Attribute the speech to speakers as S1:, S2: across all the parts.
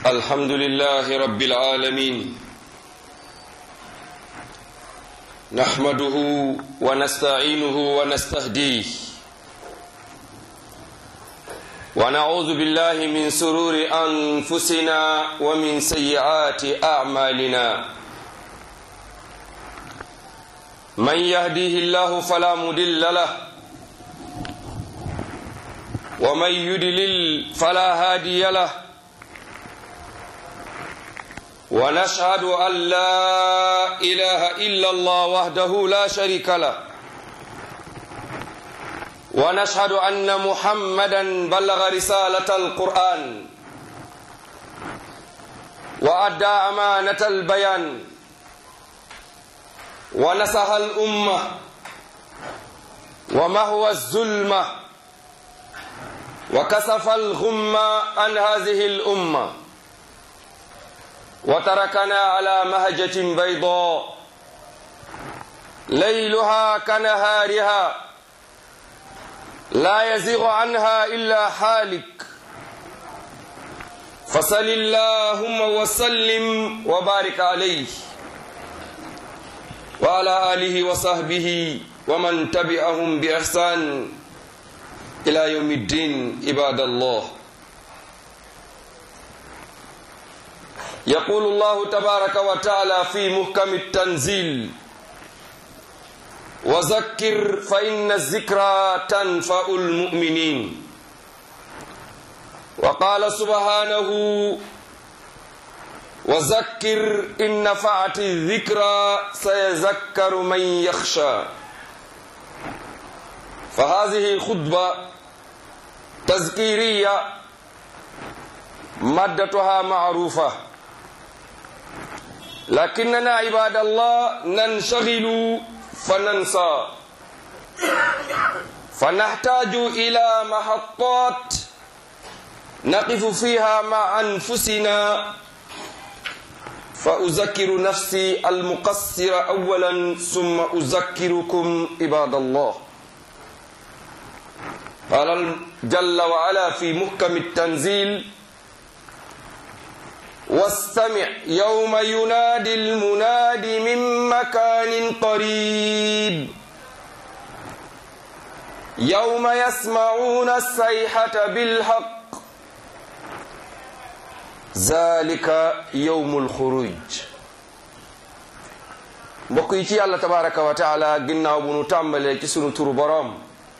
S1: الحمد لله رب العالمين نحمده ونستعينه ونستهديه ونعوذ بالله من سرور أنفسنا ومن سيئات أعمالنا من يهديه الله فلا مدل له ومن يدلل فلا هادي له ونشهد أن لا إله إلا الله وحده لا شريك له ونشهد أن محمدا بلغ رسالة القرآن وأدى أمانة البيان ونصح الأمة ومهوى الظلمة وكسف الغمة عن هذه الأمة وتركنا على مهجة بيضاء ليلها كنهارها لا يزيغ عنها إلا حالك فصل اللهم وسلم وبارك عليه وعلى آله وصحبه ومن تبعهم بإحسان إلى يوم الدين عباد الله يقول الله تبارك وتعالى في محكم التنزيل وذكر فإن الذكرى تنفع المؤمنين وقال سبحانه وذكر إن نفعت الذكرى سيذكر من يخشى فهذه خطبة تذكيرية مادتها معروفة لكننا عباد الله ننشغل فننسى فنحتاج إلى محطات نقف فيها مع أنفسنا فأذكر نفسي المقصر أولا ثم أذكركم عباد الله قال جل وعلا في محكم التنزيل واستمع يوم ينادي المناد من مكان قريب يوم يسمعون الصيحة بالحق ذلك يوم الخروج mbokk yi ci yàlla tabaraka wa taala ginnaaw bu nu tàmbalee ci sunu turu boroom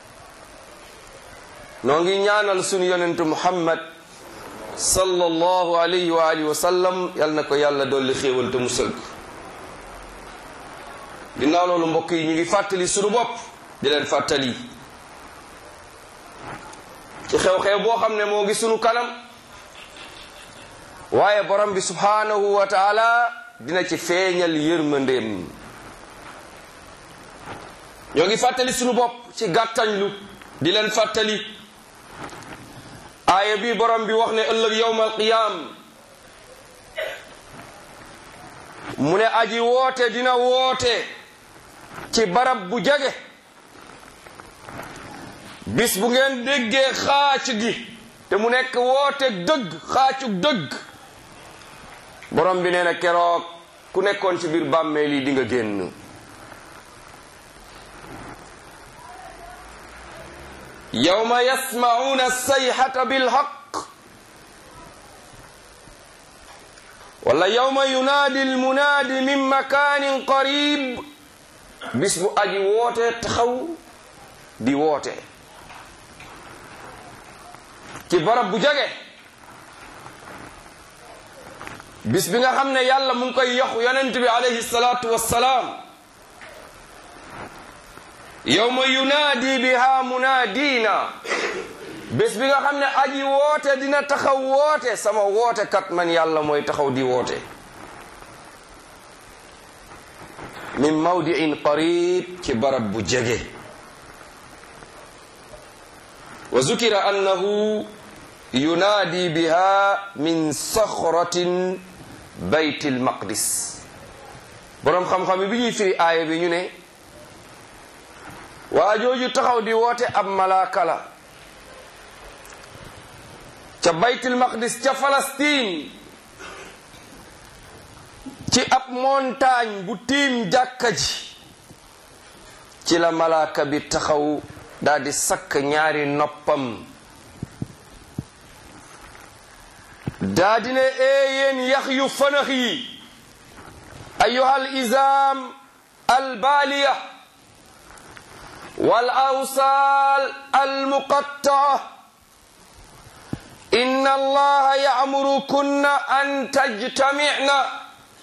S1: noo ngi ñaanal sunu yonentu muhammad sallallahu alayhi wa alihi wa sallam yal na ko yàlla dolli xéewal te musal ko ginnaaw loolu mbokk yi ñu ngi fàttali sunu bopp di leen fàttali ci xew-xew boo xam ne moo ngi sunu kanam waaye borom bi subhanahu wa taala dina ci feeñal yërmandeem ñoo ngi fàttali sunu bopp ci gàttañlu di leen fàttali aaya bi borom bi wax ne ëllëg yowmal qiyaam mu ne aji woote dina woote ci barab bu jege bis bu ngeen déggee xaac gi te mu nekk woote dëgg xaacug dëgg borom bi nee na keroog ku nekkoon ci biir bàmmeel yi di nga génn yawma yasma'una sayhata bilhaq wala yawma yunaadi almunaadi min makanin qarib bis bu aji woote taxaw di woote ci barab bu jege bis bi nga xam ne yàlla mu ngi koy yox yonent bi alayhi salaatu wassalaam yawma yunaadi biha munaadina bés bi nga xam ne aji woote dina taxaw woote sama woote kat man yàlla mooy taxaw di woote min mawdiin qarib ci barab bu jege wa zukira annahu yunaadi biha min saxratin bayt almaqdis boroom xam-xam yi bi ñuy firi aaya bi ñu ne waa jooju taxaw di woote ab malaaka la ca baytul maqdis ca Palestine ci ab montagne bu tiim jàkka ji ci la malaaka bi taxaw daldi sakk ñaari noppam daldi ne éeyéen yax yu fanax yi ayuha al izam al baaliya wal awsaal al muqattaa inna allaha ya'murukunna an tajtami'na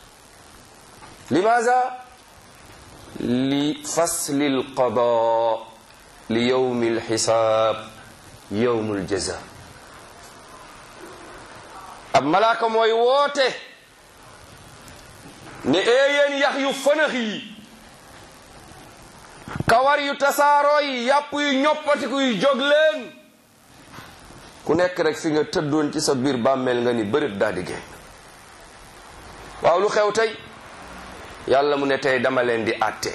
S1: limaza li fasli alqada li yawmi alxisaab yawmu aljaza ab malaaka mooy woote ne éeyéen yax yu fënax yi kawar yu tasaaroo yi yàpp yu ñoppatiku yu jóg leen ku nekk rek fi nga tëddoon ci sa biir bàmmeel nga ni bërëb daal di génn waaw lu xew tey yàlla mu ne tey dama leen di àtte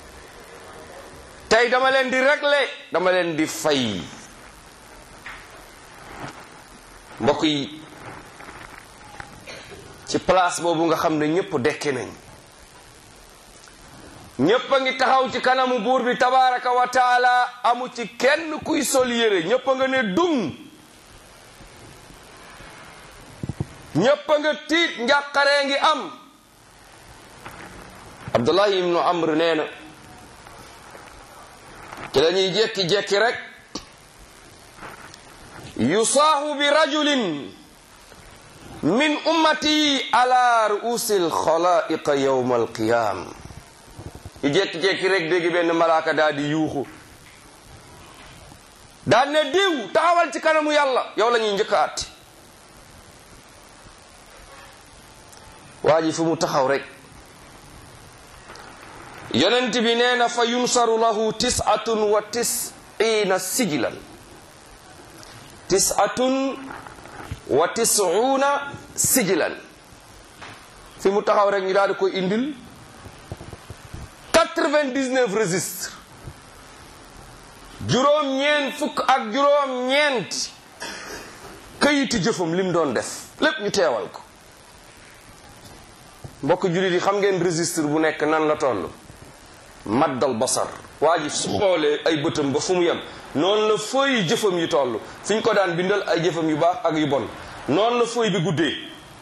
S1: tey dama leen di régler dama leen di fay mbokk yi ci place boobu nga xam ne ñépp dekki nañ ñépp a ngi taxaw ci kanamu buur bi tabaraka wa taala amu ci kenn kuy sol yére ñépp a nga ne dung ñépp a nga tiit njàqaree ngi am abdullahi ibnu amr nee na ci la ñuy jekki-jekki rek yusaahu bi rajulin min ummati ala ruusi alxalaiqa yowma alqiyam ñu jekki-jekki rek dégg benn malaaka daal di yuuxu daal ne diw taxawal ci kanamu yàlla yow la ñuy njëkk a àtte waa ji fu mu taxaw rek yonent bi nee na fa yunsaru lahu tisatun wa tisina sijilan tisatun wa tisuuna sijilan fi mu taxaw rek ñu daal di koy indil quatre-vingt-dix-neuf registre juróom-ñeent fukk ak juróom-ñeent këyiti jëfam lim doon def lépp ñu teewal ko mbokk jullit yi xam ngeen registre bu nekk nan la toll maddal basar waa ji su xoolee ay bëtam ba fu mu yem noonu la fooy jëfam yi toll fi ñu ko daan bindal ay jëfam yu baax ak yu bon noonu la fooy bi guddee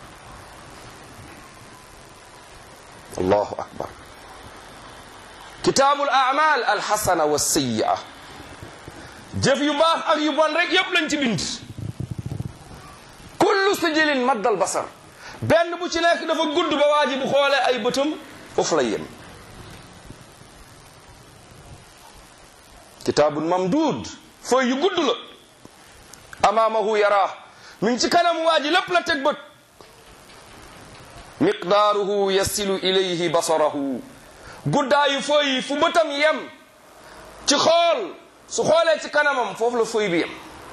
S1: allahu akbar kitaabul amal alxasana wa sayyi'a jëf yu baax ak yu bon rek yépp lañ ci bind kullu sijilin maddal basar benn bu ci nekk dafa gudd ba waa ji bu xoolee ay bëtam foofu lay yem kitaabun mamduud fooy yu gudd la amaamahu yaraa mi ngi ci kanam waa ji lépp la teg bët miqdaaruhu yasilu ilayhi basarahu guddaayu fooy yi fu bëtam yem ci xool su xoolee ci kanamam foofu la fooy bi yem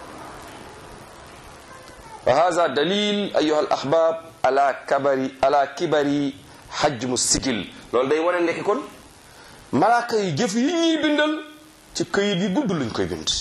S1: wa hada dalil ayuha al ahbab ala kabari ala kibari hajmu sikil loolu day wane ndekki kon malaaka yi jëf yi ñuy bindal ci këyit yi gudd luñ koy bind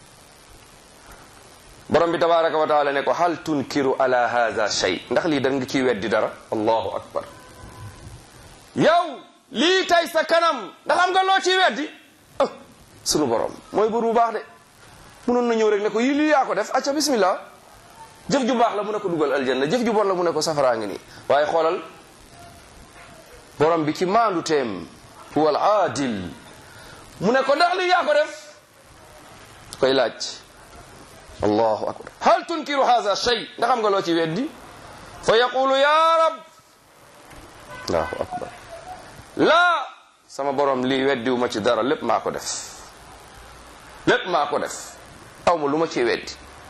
S1: borom bi tabaraka wa taala ne ko hal tunkiru ala hada shay ndax lii da nga ciy weddi dara allahu akbar yow lii tey sa kanam ndax am nga loo ciy weddi ah sunu borom mooy bur bu baax de munoon na ñëw rek ne ko yi lii yaa ko def acca bismillah jëf ju baax la mu ne ko dugal aljanna jëf ju bon la mu ne ko safaraa ngi nii waaye xoolal borom bi ci maandu teem huwa al aadil mu ne ko ndax lii yaa ko def koy laaj allahu akbar hal tunkiru hadha shay ndax am nga loo ci weddi fa yaqulu ya rab allahu akbar laa sama borom lii weddiwu ma ci dara lépp maa ko def lépp maa ko def aw ma lu ma ci weddi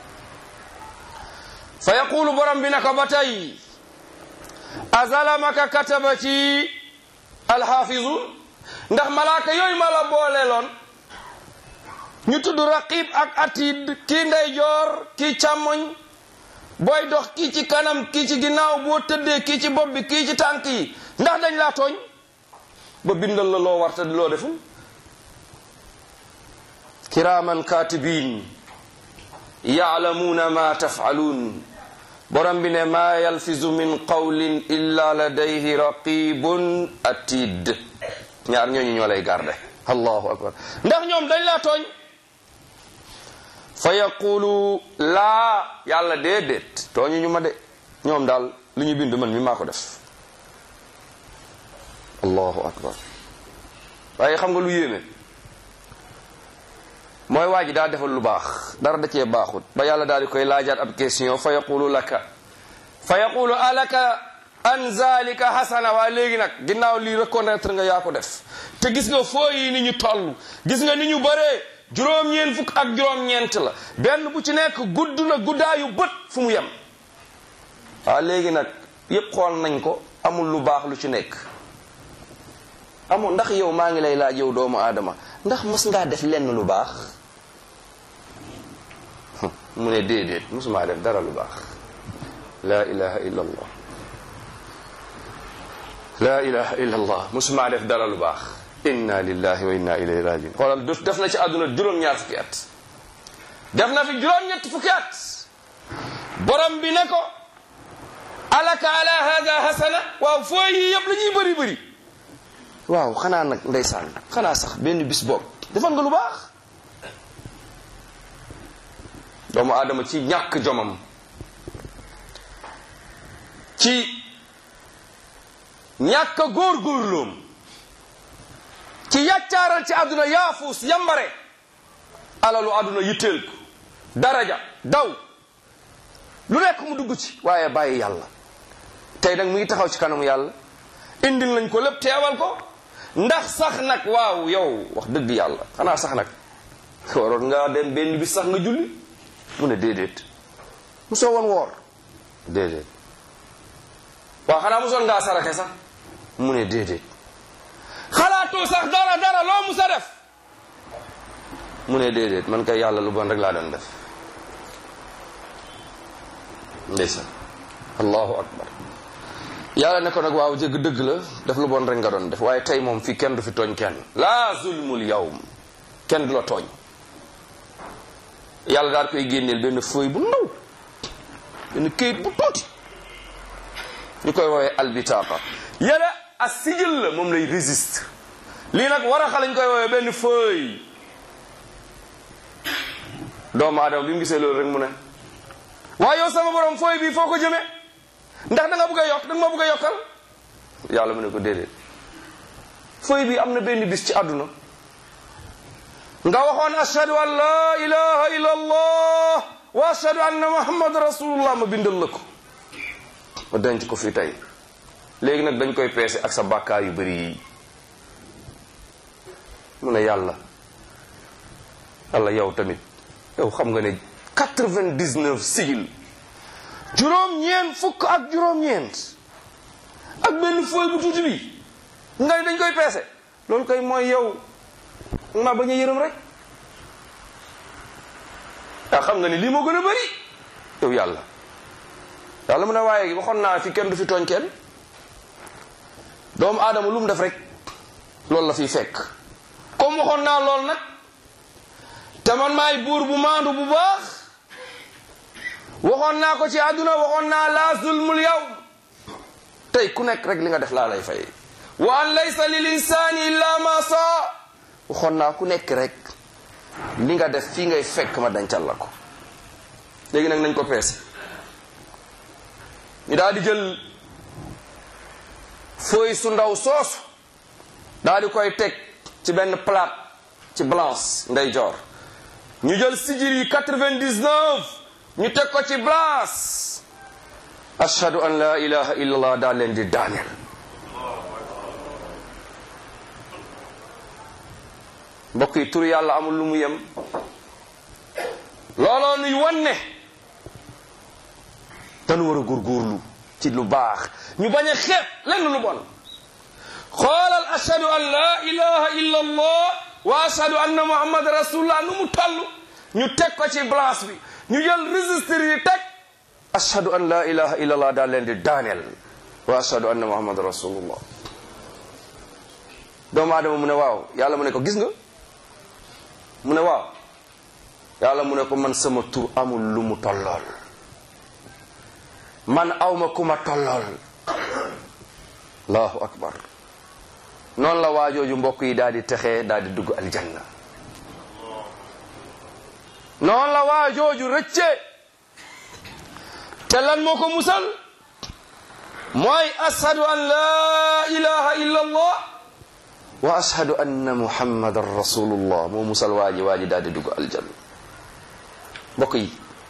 S1: fa yaqulu borom bi naka ba tey azalamaka kataba ci alxaafizun ndax malaaka yooyu ma la booleeloon ñu tudd raqib ak atid kii ndeyjoor kii càmmoñ booy dox kii ci kanam kii ci ginnaaw boo tëddee kii ci bopp bi kii ci tànk yi ndax dañ laa tooñ ba bindal la loo warta loo deful kiraman katibin yaalamuuna ma tafaaluun borom bi ne maa yalfizu min qawlin illa ladayhi raqibun atid ñaar ñooñu ñoo lay garde allahu akbar ndax ñoom dañ laa tooñ fa yaqulu laa yàlla déedéet tooñu ñu ma de ñoom daal lu ñu bind man mi maa ko def allahu akbar waaye xam nga lu yéeme mooy waa ji daa defal lu baax dara da cee baaxut ba yàlla daal di koy laajaat ab question fa yaqulu laka fa yaqulu alaka an zalika hasana waa léegi nag ginnaaw lii reconnaître nga yaa ko def te gis nga foo yi ni ñu toll gis nga ni ñu bëree juróom-ñeent fukk ak juróom-ñeent la benn bu ci nekk gudd na guddaayu bët fu mu yem waa léegi nag yépp xool nañ ko amul lu baax lu ci nekk amul ndax yow maa ngi lay laaj yow doomu aadama ndax mos ngaa def lenn lu baax mu ne déedéet mosumaa def dara lu baax la ilaha illa allah la ilaha illa allah mosumaa def dara lu baax inna lillahi wa inna ilayhi rajiun xoolal def na ci àdduna juróom-ñaar fukki at def na fi juróom-ñetti fukki at borom bi ne ko alaka ala hada hasana waaw foo yi yëpp la ñuy bëri bëri waaw xanaa nag ndeysaan xanaa sax benn bis boobu defal nga lu baax doomu aadama ci ñàkk jomam ci ñàkk góorgóorloom ci yàccaaral ci àdduna yaafuus yambare alalu àdduna yitteel ko daraja daw lu nekk mu dugg ci waaye bàyyi yàlla tey nag mu ngi taxaw ci kanamu yàlla indil nañ ko lépp teewal ko ndax sax nag waaw yow wax dëgg yàlla xanaa sax nag waroon nga dem benn bis sax nga julli mu ne déedéet musoo woon woor déedéet waaw xanaa musoon ngaa sarake sax mu ne déedéet xalaatoo sax dara dara loo musa def mu ne déedéet man kay yàlla lu bon rek laa doon def ndeysaan allahu akbar yàlla ne ko nag waaw jëgg dëgg la def lu bon rek nga doon def waaye tey moom fii kenn du fi tooñ kenn laa zulmul yawm kenn du la tooñ yàlla daal koy génneel benn feuille bu ndaw benn këyit bu tuuti ñu koy woowee albitaqa yàlla a sigil la moom lay résiste lii nag war a xa lañ koy woowee benn feuille doomu aadama bi mu gisee loolu rek mu ne waaye yow sama borom feuille bi foo ko jëmee ndax da nga bëgg a yokk da nga ma bëgg a yokkal yàlla mu ne ko déedéet feuille bi am na benn bis ci àdduna nga waxoon ashhadu an la ilaha illa allah wa ashhadu anna muhammad rasulullah ma bindal la ko ma denc ko fii tey léegi nag dañ koy peese ak sa bàkkaar yu bëri yi mu ne yàlla yàlla yow tamit yow xam nga ne quatre-vingt-dix-neuf sigil juróom-ñeent fukk ak juróom-ñeent ak benn fooy bu tuuti bi nga ne dañ koy peese loolu koy mooy yow ma bañ a yërëm rek yaa xam nga ni lii moo gën a bëri yow yàlla yàlla mu ne waaye waxoon naa fi kenn du fi tooñ kenn doomu aadama lu mu def rek loolu la fiy fekk comme waxoon naa lool nag te man maay buur bu maandu bu baax waxoon naa ko ci àdduna waxoon naa laa zulmul yow tey ku nekk rek li nga def laa lay fay wa an laysa lil insani illa ma saa waxoon naa ku nekk rek li nga def fii ngay fekk ma dencal la ko léegi nag nañ ko peese ñu daal di jël feuille su ndaw soosu daal di koy teg ci benn plate ci blanche ndey joor ñu jël sijir yi 99 ñu teg ko ci blanche ashhadu an la ilaha illallah daal leen di daaneel mbokk yi tur yàlla amul lu mu yem looloo nuy wanne dañu war a góorgóorlu ci lu baax ñu bañ a xeeb lenn lu bon xoolal ashhadu an la ilaha illa allah wa ashhadu anna muhammad rasulullah nu mu toll ñu teg ko ci blanche bi ñu jël registre yi teg ashhadu an la ilaha illa allah daal leen di daaneel wa ashhadu anna muhammad rasulullah doomu aadama mu ne waaw yàlla mu ne ko gis nga mu ne waaw yàlla mu ne ko man sama tur amul lu mu tollool man awma ku ma tollool allahu akbar noonu la waajooju mbokk yi daal di texee daal di dugg aljanna noonu la waajooju rëcce te lan moo ko musal mooy ashadu an la ilaha illa allah wa ashadu anna muhammadan rasulullah moo musal waaji waaji daal di dugg aljanna mbokk yi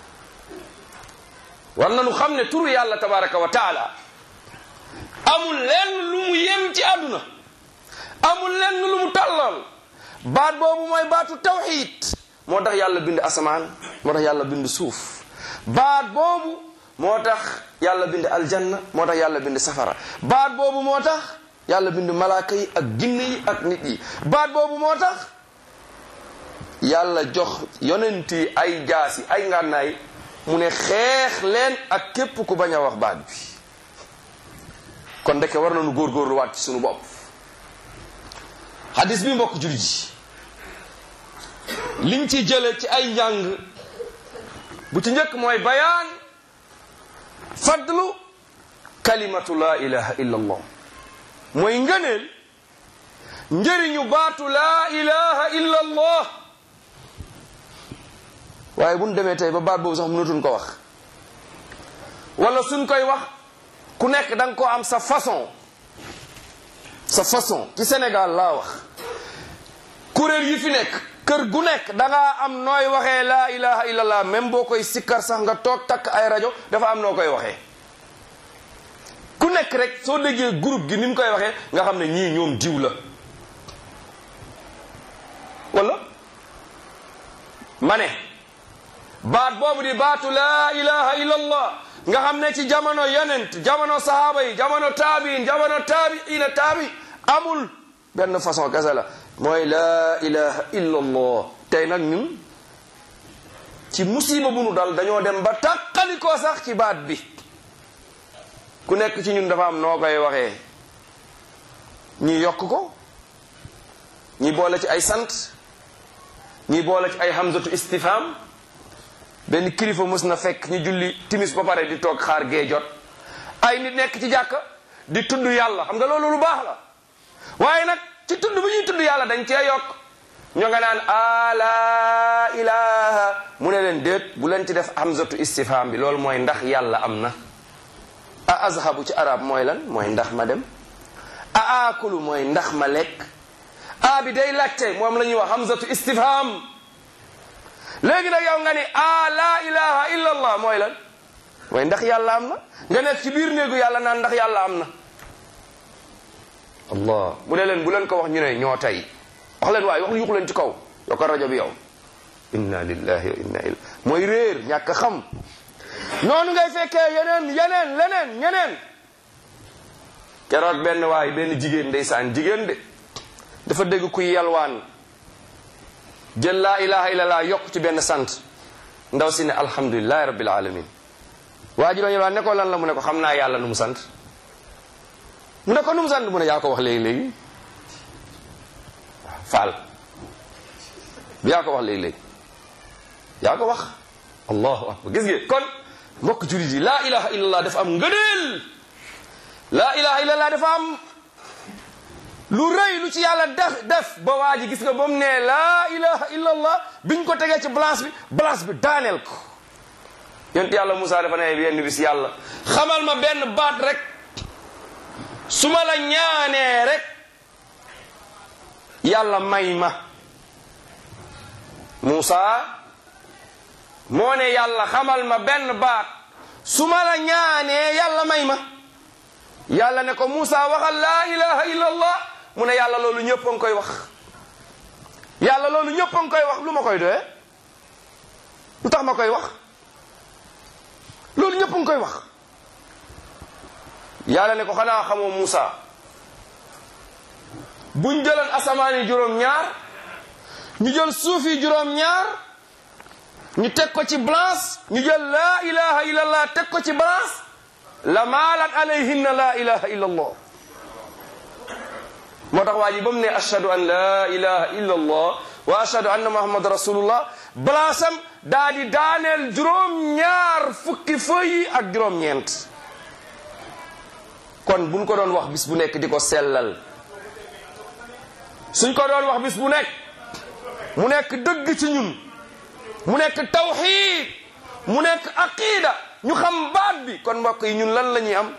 S1: war nañu xam ne turu yàlla tabaraka wa taala amul lenn lu mu yem ci àdduna amul lenn lu mu tàllal baat boobu mooy baatu tawxid moo tax yàlla bind asamaan moo tax yàlla bind suuf baat boobu moo tax yàlla bind aljanna moo tax yàlla bind safara baat boobu moo tax yàlla bind malaaka yi ak jinne yi ak nit yi baat boobu moo tax yàlla jox yonent yi ay jaasi ay ngànnaay mu ne xeex leen ak képp ku bañ a wax baat bi kon ndeke war nañu góorgóorlu waat ci sunu bopp hadis bi mbokk jullit ji liñ ci jële ci ay njàng bu ci njëkk mooy bayaan fadlu kalimatu la ilaha illa allah mooy ngëneel njëriñu baatu la ilaha illa allah waaye bu ñu demee tey ba baat boobu sax mënatuñ ko wax wala suñ koy wax ku nekk da nga ko am sa façon sa façon ci Sénégal laa wax kuréel yi fi nekk kër gu nekk da ngaa am nooy waxee laa ilaha illallah même boo koy sikkar sax nga toog takk ay rajo dafa am noo koy waxee ku nekk rek soo déggee groupe gi ni mu koy waxee nga xam ne ñii ñoom diw la wala ma ne baat boobu di baatu laa ilaha illallah nga xam ne ci jamono yonent jamono sahaaba yi jamono taabiin jamono taabiina taabi amul benn façon kese la mooy laa ilaha illallah tey nag ñun ci musiba bu nu dal dañoo dem ba tàqalikoo sax ci baat bi ku nekk ci ñun dafa am noo koy waxee ñi yokk ko ñi boole ci ay sant ñi boole ci ay hamzatu istifham benn kilifa mus na fekk ñu julli timis ba pare di toog xaar gee jot ay nit nekk ci jàkka di tudd yàlla xam nga loolu lu baax la waaye nag ci tudd bu ñuy tudd yàlla dañ cee yokk ñoo nga naan ala ilaha mu ne leen déet bu leen ci def hamzatu istifham bi loolu mooy ndax yàlla am na a azhabu ci arab mooy lan mooy ndax ma dem a akulu mooy ndax ma lekk a bi day laajte moom la ñuy wax hamzatu istifham léegi nag yow nga ni a la ilaha illa allah mooy lan mooy ndax yàlla am na nga nekk ci biir néegu yàlla naan ndax yàlla am na allah mu ne leen bu leen ko wax ñu ne ñoo tey wax leen waaye wax yuxu leen ci kaw yoo ko rajo bi yow inna lillahi wa inna ilayhi mooy réer ñàkk xam noonu ngay fekkee yeneen yeneen leneen ñeneen keroog benn waay benn jigéen ndeysaan jigéen de dafa dégg kuy yalwaan jël laa ilaha illallah yokk ci benn sant ndaw si ne alhamdulilahi rabbil alamin waa ji doon yalwaan ne ko lan la mu ne ko xam naa yàlla nu mu sant mu ne ko nu mu sant mu ne yaa ko wax léegi-léegi waaw faal yaa ko wax léegi-léegi yaa ko wax allahu akbar gis ngeen kon mbokk julit yi laa ilaha illallah dafa am ngëneel laa ilaha illallah dafa am lu rëy lu ci yàlla def def ba waa ji gis nga ba mu ne laa ilaha illallah biñ ko tegee ci balance bi balance bi daaneel ko yonent yàlla Moussa dafa ne yenn bis yàlla xamal ma benn baat rek su ma la ñaanee rek yàlla may ma Moussa moo ne yàlla xamal ma benn baat su ma la ñaanee yàlla may ma yàlla ne ko Moussa waxal laa ilaha illallah mu ne yàlla loolu ñëpp a ngi koy wax yàlla loolu ñëpp a ngi koy wax lu ma koy doyee lu tax ma koy wax loolu ñëpp a ngi koy wax yàlla ne ko xanaa xamoo Moussa buñ jëloon asamaan yi juróom-ñaar ñu jël suuf yi juróom-ñaar ñu teg ko ci balance ñu jël laa ilaha illallah teg ko ci balance la maalat alayhinna laa ilaha illallah moo tax waa ji ba mu ne ashhadu an laa ilaha illa allah wa ashhadu anna muhammad rasulullah balaasam daa di daaneel juróom ñaar fukki fëy yi ak juróom ñeent kon buñ ko doon wax bis bu nekk di ko sellal suñ ko doon wax bis bu nekk mu nekk dëgg ci ñun mu nekk tawxiid mu nekk aqida ñu xam baat bi kon mbokk yi ñun lan la ñuy am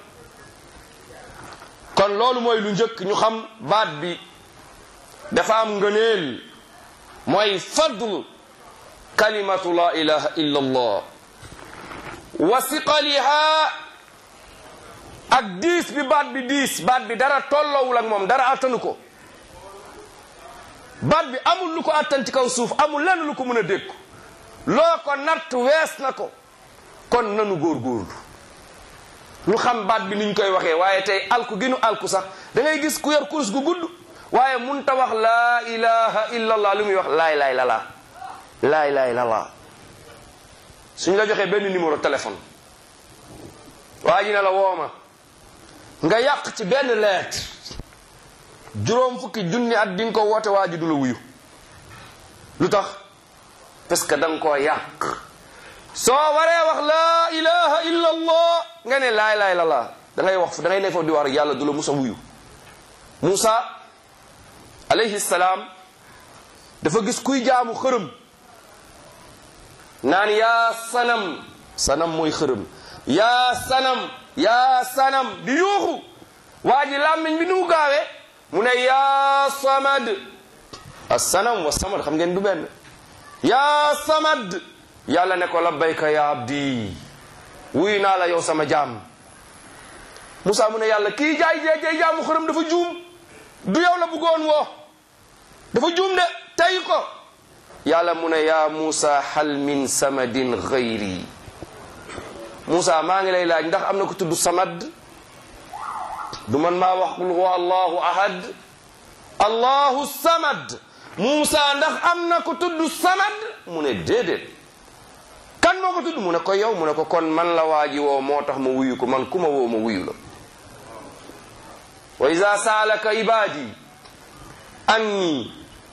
S1: kon loolu mooy lu njëkk ñu xam baat bi dafa am ngëneel mooy fadl kalimatu la ilaha illa allah wa siqaliha ak diis bi baat bi diis baat bi dara tollowul ak moom dara attanu ko baat bi amul lu ko attan ci kaw suuf amul lenn lu ko mën a dékku loo ko natt wees na ko kon nanu góorgóorlu ñu xam baat bi niñ koy waxee waaye tey alku gi nu alku sax da ngay gis ku yor kurus gu gudd waaye mun ta wax laa ilaha illa allah lu muy wax laay laay lalaa laay laay lalaa suñ la joxee benn numéro téléphone waa ji ne la wooma nga yàq ci benn lettre juróom fukki junni at di nga ko woote waa ji du la wuyu lu tax parce que da nga koo yàq soo waree wax laa ilaha illa allah nga ne laay laay lalaa da ngay wax da ngay ne foofu di wax rek yàlla du la musa wuyu Moussa alayhi salaam dafa gis kuy jaamu xërëm naan yaa sanam sanam mooy xërëm yaa sanam yaa sanam di yuuxu waa ji làmmiñ bi nu mu gaawee mu ne yaa samad as-sanam wa samad xam ngeen du benn yaa samad yàlla ne ko labbayka ya abdi wuyu naa la yow sama jaam Moussa mu ne yàlla kii jaay jee jee jaamu xërëm dafa juum du yow la bëggoon woo dafa juum de tey ko yàlla mu ne yaa Moussa hal min samadin gayri Moussa maa ngi lay laaj ndax am na ko tudd samad du man maa wax qul huwa allahu ahad allahu samad Moussa ndax am na ko tudd samad mu ne déedéet kan moo ko tudd mu ne ko yow mu ne ko kon man la waaji woo moo tax ma wuyu ko man ku ma woo ma wuyu la wa ida saalaka ibadi anni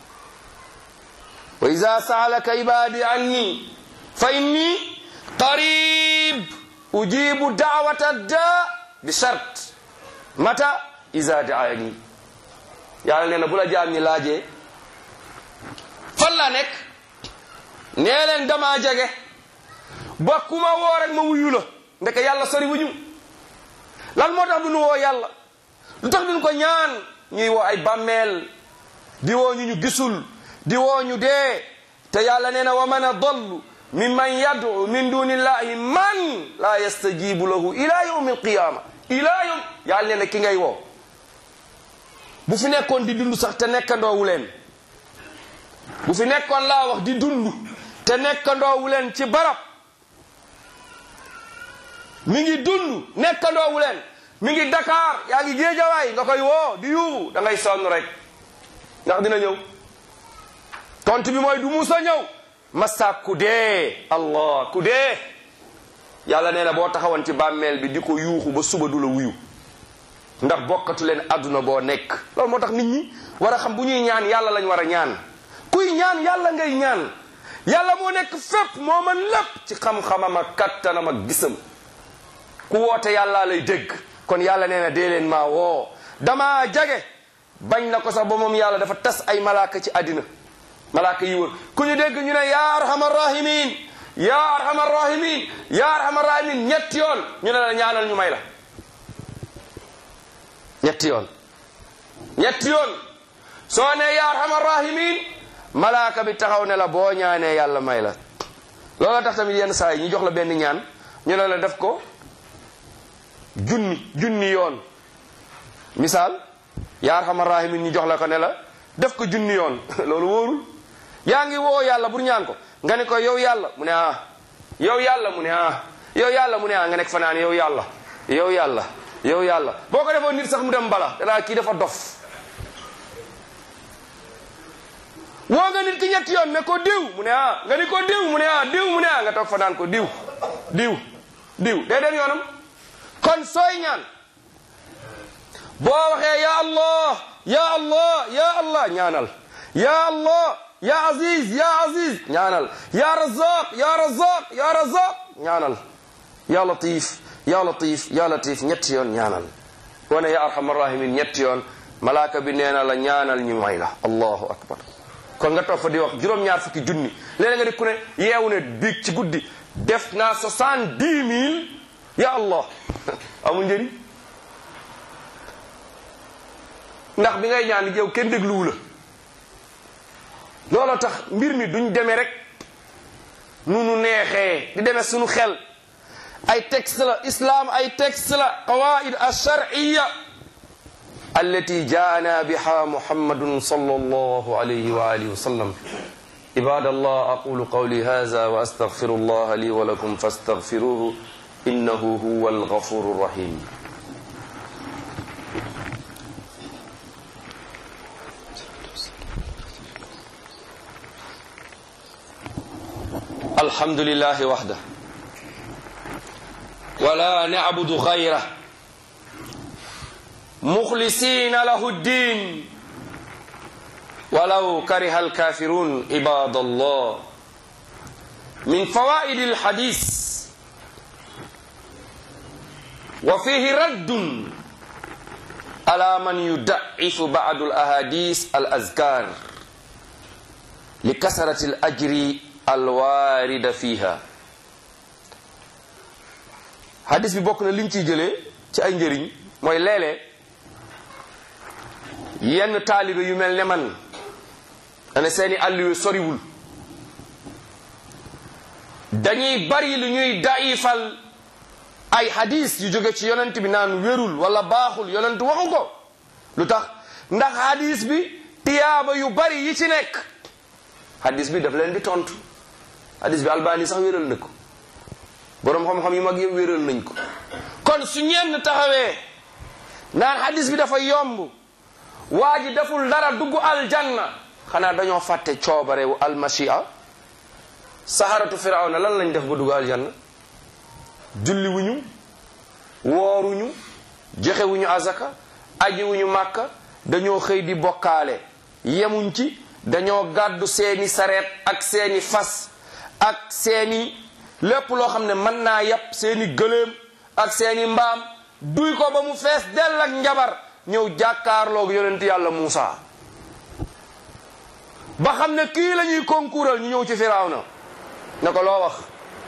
S1: wa ida saalaka ibadi anni fa inni qarib ujibu dawata da bi shart mata ida daani yàlla nee na bu la jaam ñi laajee fan la nekk nee leen dama jege ba ku ma woo rek ma wuyu la ndeke yàlla sori wuñu lan moo tax du nu woo yàlla lu tax duñ ko ñaan ñuy woo ay bàmmeel di woo ñu ñu gisul di woo ñu dee te yàlla nee na wa man adallu mimman yad'u min dunillahi man la yastajibu lahu ila yawmi alqiyama ila yawm yàlla nee na ki ngay woo bu fi nekkoon di dund sax te nekkandoowu leen bu fi nekkoon laa wax di dund te nekkandoowu leen ci barab mi ngi dund nekkandoowu leen mi ngi Dakar yaa ngi géejawaay nga koy woo di yuuxu da ngay sonn rek ndax dina ñëw tontu bi mooy du musa ñëw masa ku dee allah ku dee yàlla nee na boo taxawoon ci bàmmeel bi di ko yuuxu ba suba du la wuyu ndax bokkatu leen adduna boo nekk loolu moo tax nit ñi war a xam bu ñuy ñaan yàlla lañ war a ñaan kuy ñaan yàlla ngay ñaan yàlla moo nekk fépp moo mën lépp ci xam-xamam ak kattanam ak gisam ku woote yàlla lay dégg kon yàlla nee na dee leen maa woo dama jage bañ na ko sax ba moom yàlla dafa tas ay malaaka ci àddina malaaka yi wër ku ñu dégg ñu ne yaa arhamar rahimin yaa arhamar rahimin yaa arhamar rahimin ñetti yoon ñu ne la ñaanal ñu may la ñetti yoon ñetti yoon soo ne yaa arhamar rahimin malaaka bi taxaw ne la boo ñaanee yàlla may la loola tax tamit yenn saa yi ñu jox la benn ñaan ñu ne la def ko junni junni yoon misaal yaa arhamar rahimin ñu jox la ko ne la def ko junni yoon loolu wóorul yaa ngi woo yàlla pour ñaan ko nga ne ko yow yàlla mu ne ah yow yàlla mu ne ah yow yàlla mu ne ah nga nekk fanaan yow yàlla yow yàlla yow yàlla boo ko defoon nit sax mu dem bala danaa kii dafa dof woo nga nit ki ñetti yoon ne ko diw mu ne ah nga ni ko diw mu ne ah diw mu ne ah nga toog fa naan ko diw diw diw day dem yoonam kon sooy ñaan boo waxee ya allah ya allah ya allah ñaanal ya allah ya aziz ya aziz ñaanal ya razaq ya razaq ya razaq ñaanal ya latif ya latif ya latif ñetti yoon ñaanal wane ya arhamar rahimin ñetti yoon malaaka bi nee na la ñaanal ñu may la allahu akbar kon nga toog fa di wax juróom-ñaar fukki junni léeg nga di ku ne yeewu ne biig ci guddi def naa soixante-dix mille ya allah amul njëriñ ndax bi ngay ñaan yow kenn dégluwu la looloo tax mbir mi duñ demee rek nu nu neexee di demee suñu xel ay texte la islam ay texte la qawaid alsharciya allati jaana biha muhammadun sallallahu alayhi wa alihi wa sallam عباد الله أقول قولي هذا وأستغفر الله لي ولكم فاستغفروه إنه هو الغفور الرحيم الحمد لله وحده ولا نعبد غيره مخلصين له الدين ولو كره الكافرون عباد الله من فوائد الحديث وفيه رد على من يضعف بعض الاحاديث الاذكار لكثره الاجر الوارد فيها hadis bi bokk na liñ ciy jëlee ci ay njëriñ mooy léeg-léeg yenn taalibe yu mel ne man ane seeni àll yu soriwul dañuy bari lu ñuy daifal ay hadis yu jóge ci yonent bi naan wérul wala baaxul yonent waxu ko lu tax ndax hadis bi tiyaaba yu bari yi ci nekk hadis bi daf leen di tontu hadis bi albani sax wéral na ko boroom xam-xam yu mag yëpp wéral nañ ko kon su ñenn taxawee naan hadis bi dafa yomb waa ji deful dara dugg aljanna xanaa dañoo fàtte coobarewu almashia saharatu firawna lan lañ def ba dugg aljanna julli wuñu wooruñu joxewuñu azaka aji wuñu màkka dañoo xëy di bokkaale yemuñ ci dañoo gàddu seeni sareet ak seeni fas ak seeni lépp loo xam ne mën naa yàpp seeni gëléem ak seeni mbaam duy ko ba mu fees dell ak njabar ñëw jàkkaarloog yonent yàlla Muusa ba xam ne kii la ñuy concoural ñu ñëw ci Firawna ne ko loo wax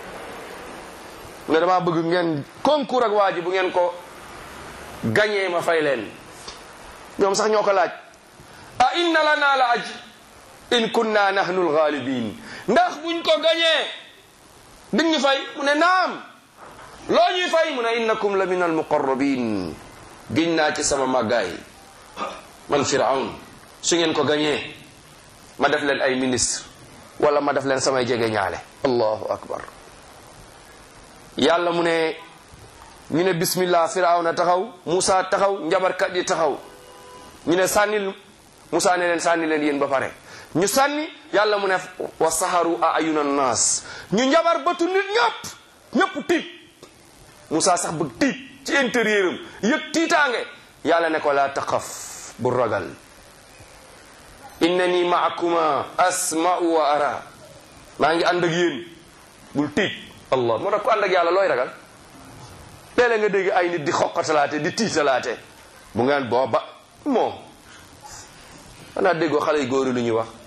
S1: ne dama bëgg ngeen concours ak waa ji bu ngeen ko gañee ma fay leen ñoom sax ñoo ko laaj a inna lana la aj in kunna nahnu alghalibin ndax buñ ko gañee dañ ñu fay mu ne naam loo ñuy fay mu ne innakum la min almuqarrabin giñ naa ci sama màggaay man firawn su ngeen ko gañee ma def leen ay ministre wala ma def leen samay jege ñaale allahu akbar yàlla mu ne ñu ne bismillah firawna taxaw Musa taxaw njabarkat yi taxaw ñu ne sànnil Musa ne leen sànni leen yéen ba pare ñu sànni yàlla mu ne wa saharu a ayuna naas ñu njabar bëtu nit ñëpp ñëpp tiit Musa sax bëgg tiit ci intérieur am yëg tiitaange yàlla ne ko laa taqaf bu ragal innani maakuma asma'u wa ara maa ngi ànd ak yéen bul tiit allah moo tax ku ànd ak yàlla looy ragal léeg-léeg nga dégg ay nit di xoqatalaate di tiitalaate bu ngeen booba moo xanaa déggoo xale yu góori lu ñuy wax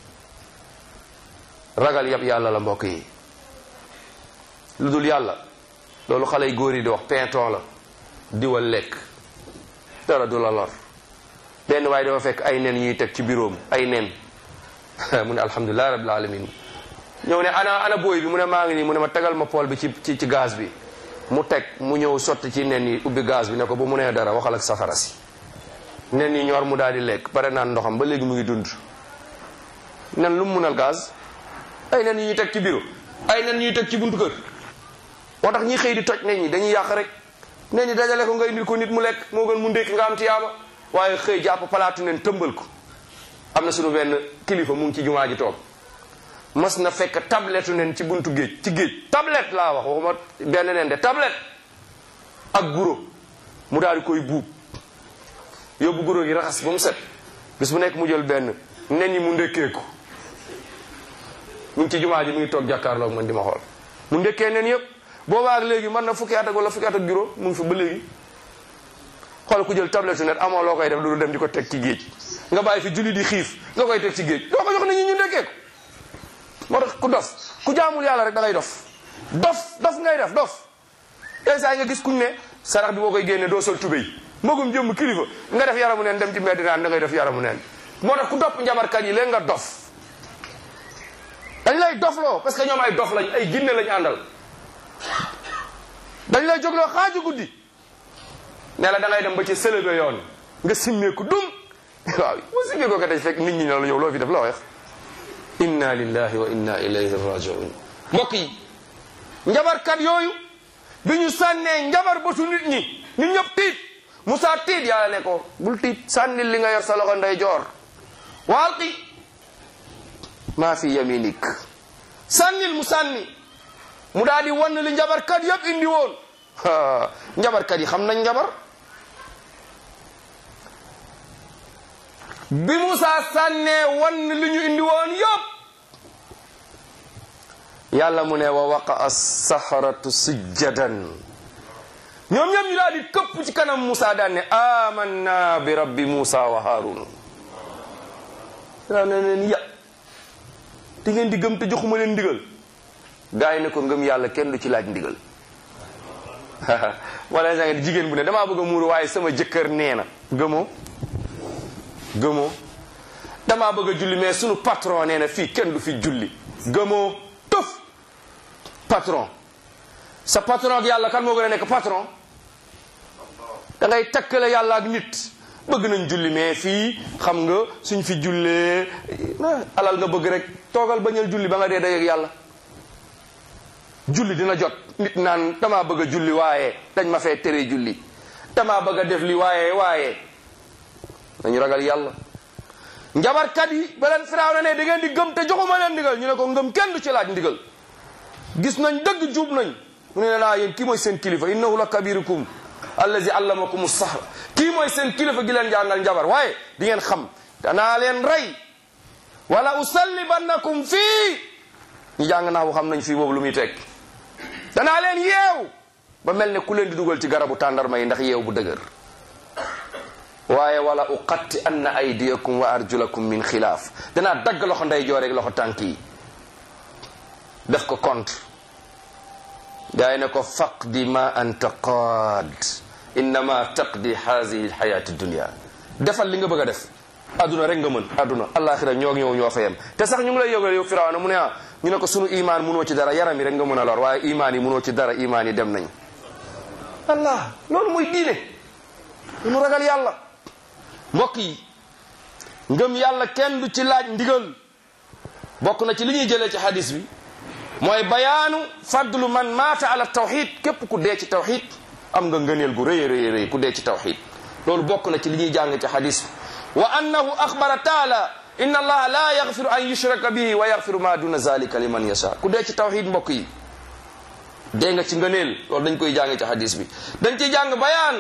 S1: ragal yab yàlla la mbokk yi lu dul yàlla loolu xale yu góor yi di wax pinton la diwal lekk dara du la lor benn waaye dafa fekk ay nen ñuy teg ci biroom ay nen mu ne alhamdulilah rabbil alamin ñëw ne ana ana booy bi mu ne maa ngi nii mu ne ma tegal ma pool bi ci ci ci gaz bi mu teg mu ñëw sotti ci nen yi ubbi gaz bi ne ko bu mu nee dara waxal ak safara si nen yi ñor mu daal di lekk pare naan ndoxam ba léegi mu ngi dund nen lu mu munal gaz ay nen yi ñuy teg ci biro ay nen ñuy teg ci buntu kër moo tax ñi xëy di toj nen ñi dañuy yàq rek nen ñi dajale ko nga indil ko nit mu lekk moo gën mu ndékki nga am tiyaaba waaye xëy jàpp palaatu nen tëmbal ko am na suñu benn kilifa mu ngi ci jumaa ji toog mas na fekk tablette nen ci buntu géej ci géej tablette laa wax waxuma benn nen de tablette ak guro mu daal di koy buub yóbbu guro gi raxas ba mu set bis bu nekk mu jël benn nen yi mu ndékkee ko mu ngi ci jumaa ji mu ngi toog jàkkaarloog man di ma xool mu ndekkee neen yëpp boobaa ak léegi man na fukki at ak wala fukki at ak juróom mu ngi fi ba léegi xool ku jël tablette net amoo loo koy def lu dem di ko teg ci géej nga bàyyi fi julli di xiif nga koy teg ci géej doo ko jox nit ñi ñu ndekkee ko moo tax ku dof ku jaamul yàlla rek da ngay dof dof dof ngay def dof yenn saa yi nga gis kuñ ne sarax bi boo koy génne doo sol tubéy magum jëmm kilifa nga def yaramu neen dem ci mbedd naan da ngay def yaramu neen moo tax ku topp njabarkat yi léegi nga dof dañ lay dofloo parce que ñoom ay dof lañ ay ginne lañ àndal dañ lay jógloo xaaju guddi ne la da ngay dem ba ci sëlëbe yoon nga simmeeku dum waaw boo simmee ko ka tey fekk nit ñi ne la yow loo fi def la wax inna lillahi wa inna ilayhi rajiun mbokk yi njabarkat yooyu bi ñu sànnee njabar bëtu nit ñi nit ñëpp tiit Musa tiit yàlla ne ko bul tiit sànnil li nga yor sa loxo ndey joor waalqi maa fi yaminik sànnil mu sànni mu daal di wann li njabarkat yëpp indi woon njabarkat yi xam nañ njabar bi Musa sànnee wann li ñu indi woon yëpp yàlla mu ne wa waqa as-saharatu sujjadan ñoom ñoom ñu daal di këpp ci kanam Musa daan ne amanna bi rabbi Musa wa Harun daa ne leen ya di ngeen di gëm te joxuma leen ndigal gaa yi ne ko ngëm yàlla kenn du ci laaj ndigal wala sa ngeen jigéen bu ne damaa bëgg a muuru waaye sama jëkkër nee na gëmoo gëmoo damaa bëgg a julli mais sunu patron nee na fii kenn du fi julli gëmoo tëf patron sa patron ak yàlla kan moo gën a nekk patron da ngay takkale yàlla ak nit bëgg nañ julli mais fii xam nga suñ fi jullee alal nga bëgg rek toogal bañal julli ba nga dee dajeek yàlla julli dina jot nit naan damaa bëgg a julli waaye dañ ma fee tere julli damaa bëgg a def li waaye waaye dañu ragal yàlla njabarkat yi ba leen firaaw na ne da ngeen di gëm te joxuma leen ndigal ñu ne ko ngëm kenn du ci laaj ndigal gis nañ dëgg juub nañ mu ne naa yéen kii mooy seen kilifa innahu la kabirukum allazi allamakum sahra kii mooy seen kilifa gi leen jàngal njabar waaye di ngeen xam danaa leen rey wala usallibannakum fii ñu jàng naa bu xam nañ fii boobu lu muy teg danaa leen yeew ba mel ne ku leen di dugal ci garabu tàndarma yi ndax yeew bu dëgër waaye wala uqatti anna aydiyakum wa arjulakum min xilaaf danaa dagg loxo ndey jooreeg loxo tànk yi def ko compte gaa yi ne ko faqdi ma anta qaad innama taqdi hazihi lxayati dunia defal li nga bëgg a def adduna rek nga mën adduna alaxira ñoo ñëw ñoo fa yem te sax ñu ngi lay yëgal yow firawna mu ne ah ñu ne ko sunu imaan munoo ci dara yaram yi rek nga mën a lor waaye imaan yi munoo ci dara imaan yi dem nañ allah loolu mooy diine mu ragal yàlla mbokk yi ngëm yàlla kenn du ci laaj ndigal bokk na ci li ñuy jëlee ci hadis bi mooy bayaanu fadlu man maata ala tawxid képp ku dee ci tawxid am nga ngëneel gu rëy rëy rëy ku dee ci tawxid loolu bokk na ci li ñuy jàng ci hadis bi wa annahu axbara taala inna allaha la yaxfiru an yushraka bihi wa yaxfiru ma duna zalika liman yasha ku dee ci tawxid mbokk yi dee nga ci ngëneel loolu dañ koy jàng ci hadis bi dañ ciy jàng bayaan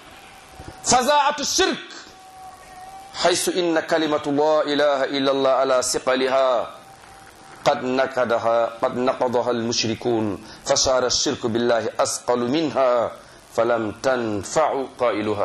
S1: fazaatu shirk xaysu inna kalimatu la ilaha illa allah ala siqaliha qad nakadaha qad naqadaha almushrikun fasaara alshirku billahi asqalu minha falam tanfau qailuha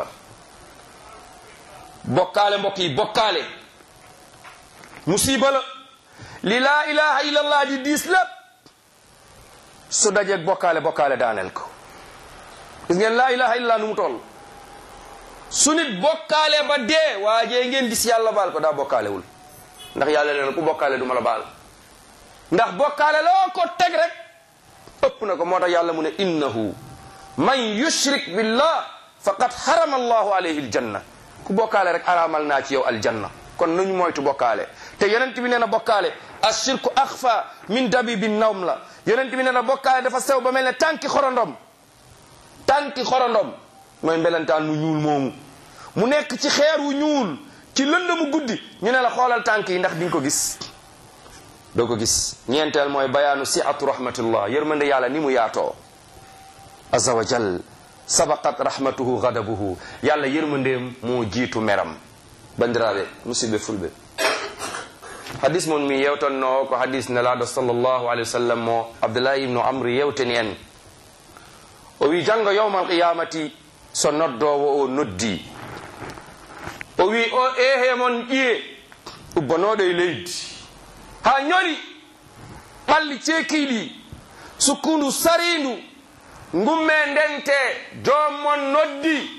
S1: bokkaale mbokk yi bokkaale musiba la li laa ilaha illa allah di diis lépp su dajeeg bokkaale bokkaale daaneel ko gis ngeen laa ilaha illa nu mu toll su nit bokkaale ba dee waajee ngeen gis yàlla baal ko daa bokkaalewul ndax yàlla leen ku bokkaale du ma la baal ndax bokkaale loo ko teg rek ëpp na ko moo tax yàlla mu ne innahu man yushrik billah faqad harama allahu alayhi aljanna ku bokkaale rek araamal naa ci yow aljanna kon nañu moytu bokkaale te yonent bi nee na bokkaale ashirku axfa min dabibi nawm la yonent bi nee na bokkaale dafa sew ba mel ne tànki xorondom tànki xorondom mooy mbelentaan mu ñuul moomu mu nekk ci xeer wu ñuul ci lëndëmu guddi ñu ne la xoolal tànk yi ndax di nga ko gis doo ko gis ñeenteel mooy bayaanu siatu rahmatullah yërmande yàlla ni mu yaatoo azza wa jal sabaqat rahmatuhu gadabuhu yàlla yërmandeem moo jiitu meram bandiraɓe musidɓe fulɓe hadis mon mi yewtanno ko hadis nelaɗo sallllahu alayhi wa sallam mo abdoulahi ibnu amri yewtani en o wi janngo yawmal qiyamati so noddowo o noddi o wi o ehe mon ƴiye ubbanoɗo e leydi ha ñori ɓalli ceekiɗi sukkundu sarindu ngumme ndente jommon noddi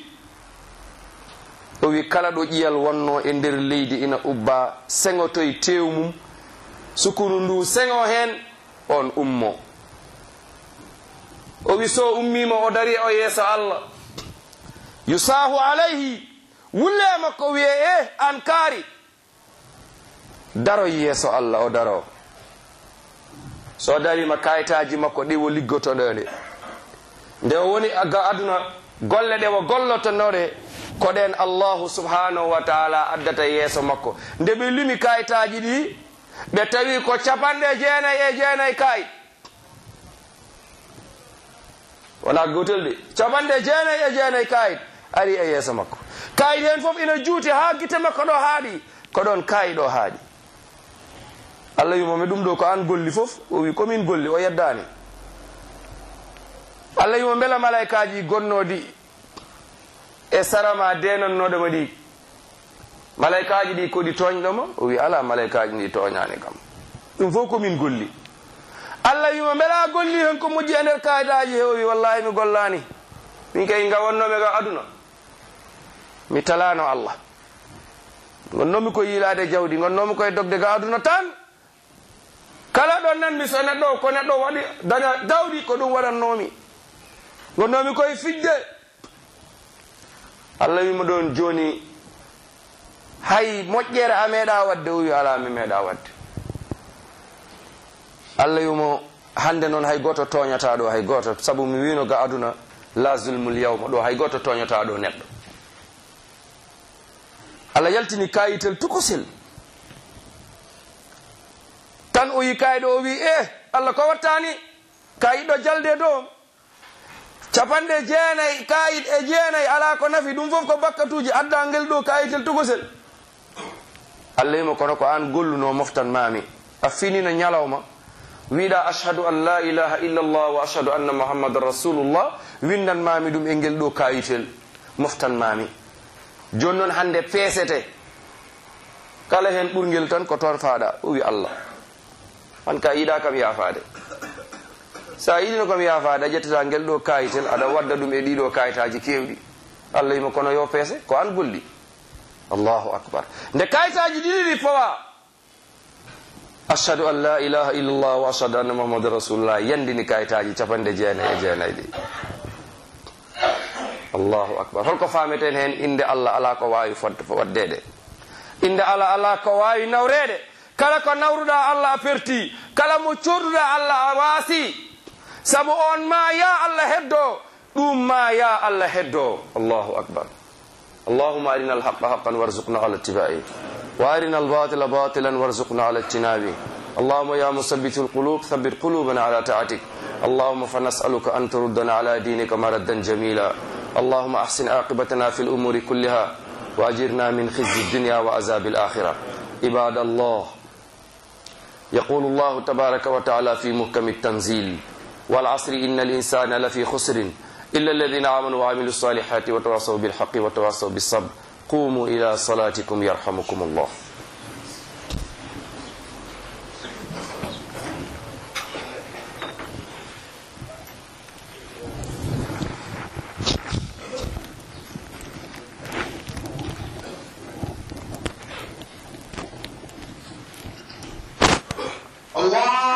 S1: o wi kala ɗo ƴiyal wonno e nder leydi ina ubba seŋotoye tew mum sukunu ndu seŋo hen on ummo o wi so ummima o dari o yeeso allah yusahu alayhi wulle makko wiye e an kaari daro yeeso allah o daro so darima kayitaji makko ɗiwo liggotoɗode nde o woni aga aduna golle ɗe wo gollotonoɗe koɗen allahu subhanahu wa taala addata yeeso makko nde ɓe lumi kayitaji ɗi ɓe tawi ko capanɗe jeenayi e jeenayi kayit wona gotel de capanɗe jeenayi e jeenayi kayit ari e yeeso makko kayit hen foof ina juuti ha guite makko ɗo haaɗi ko ɗon kayi ɗo haaɗi allah wimomi ɗum ɗo ko an golli foof o wi komin golli o yeddani allah wimo beela malaikaji gonnodi e sarama denannoɗoma ɗi malaikaji ɗi koɗi toñɗoma o wi ala malaikaji ɗi toñani kam ɗum fof komin golli allah wimo beela golli hen ko moƴƴi e nder kayitaji he o wi wallahi mi gollani min kay gawonnomi ga aduna mi talano allah gonnomi koye yilade jawdi gonnomi koye dogde ga aduna tan kala ɗo nanmi so neɗɗo ko neɗɗo waɗi daña dawdi ko ɗum waɗannomi gonnomi koye fijde allah wima ɗon joni hay moƴƴere a meeɗa wadde o wi ala mi meeɗa wadde allah wimo hande noon hay goto toñata ɗo hay goto saabu mi wino ga aduna la zulmul yawma ɗo hay goto toñata ɗo neɗɗo allah yaltini kayitel tukosel tan o yi kayiɗo o wi e allah ko wattani kayiɗɗo jalde dow capanɗe jeenayi kayit e jeenayi ala ko nafi ɗum fof ko bakkatuji adda ngel ɗo kayitel tugosel allah wima kono ko an golluno moftan mami a finino ñalawma wiɗa ashhadu an la ilaha illa llah wa ashhadu anna muhammadan rasulullah windan mami ɗum e ngel ɗo kayitel moftan mami joni noon hande peesete kala hen ɓurgel tan ko toon faaɗa o wi allah an ka yiɗa kam yafade sa yiɗino kam yafade a ƴettata ngel ɗo kayitel aɗa wadda ɗum e ɗiɗo kayitaji kewɗi allah yima kono yo peese ko an golli allahu akbar nde kayitaji ɗiɗi ɗi fowa ashhadu an la ilaha illallah wa ashhadu anna muhammadan rasulullah yandini kayitaji capanɗe jeenayi e jeenayi ɗi allahu akbar holko fameten hen inde allah ala ko wawi waddede inde allah ala ko wawi nawrede kala ko nawruɗa allah a perti kala mo coduɗa allah a waasi saabu on ma ya allah heddo ɗum ma ya allah heddo allahu akbar اللهم أرنا الحق حقا وارزقنا على اتباعه وأرنا الباطل باطلا وارزقنا على اجتنابه اللهم يا مثبت القلوب ثبت قلوبنا على طاعتك اللهم فنسألك أن تردنا على دينك مردا جميلا اللهم أحسن عاقبتنا في الأمور كلها وأجرنا من خزي الدنيا وعذاب الآخرة عباد الله يقول الله تبارك وتعالى في محكم التنزيل والعصر إن الإنسان لفي خسر إلا الذين آمنوا وعملوا الصالحات وتواصوا بالحق وتواصوا بالصبر قوموا إلى صلاتكم يرحمكم الله
S2: الله